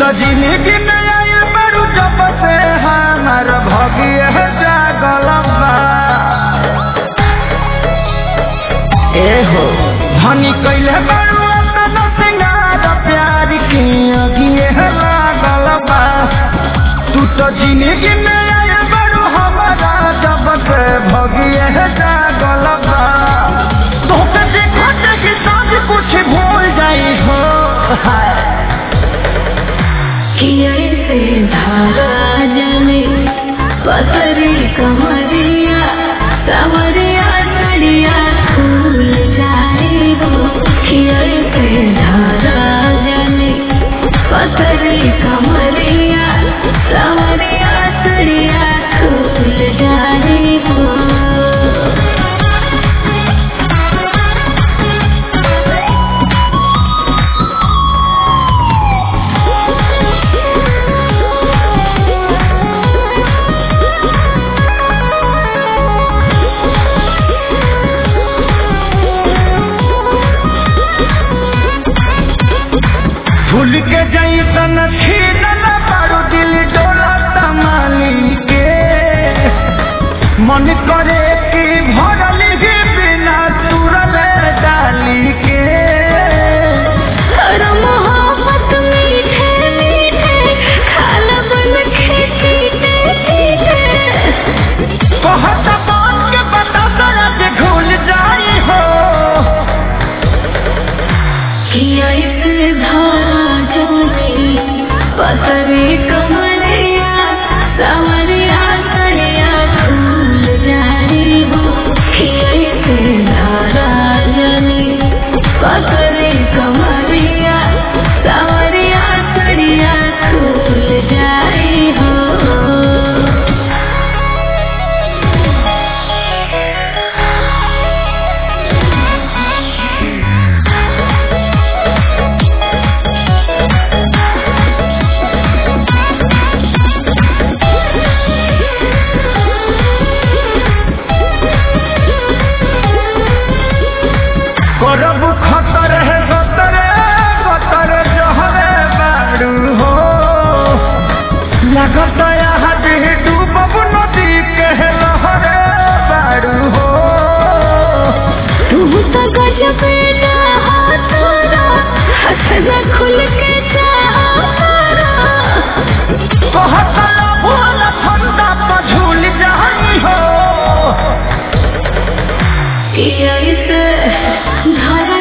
तो जिंदगी में आए बड़ू जब से हमार भगिए जागल बा ए हो धनी कैले बड़ू अपन सिंगार प्यार की अगिए लागल बा तू तो जिंदगी में आए बड़ू हमारा जब से भगिए जागल बा तोके देखते कि सब कुछ भूल जाई हो हाय किया से धारा जले पतरी कमरिया सवरिया सड़िया फूल जाए हो किया से धारा जले पतरी कमरिया सवरिया सड़िया फूल जाए हो भूल के जैसन छीन न पारू दिल डोला तमाली के मन करे कि भरल ही बिना तुरल डाली के और मोहब्बत मीठे मीठे खाल बन के चीटे चीटे कहत बात के बता दर्द घुल जाई हो किया इस धारा जोड़ी पतरे कमरिया सवरिया सरिया फूल जाए हो किया इस धारा जली पतरे कमरिया सवरिया सरिया फूल जाए हो करब खतर है गतर गतर जहरे बारू हो लगत यहाँ दिह डूबब नदी के लहरे बारू हो तू तो गजब ना हाथोरा हंसना खुल के चाहरा कहत भूल फंदा पर झूल जाई हो किया इस धारा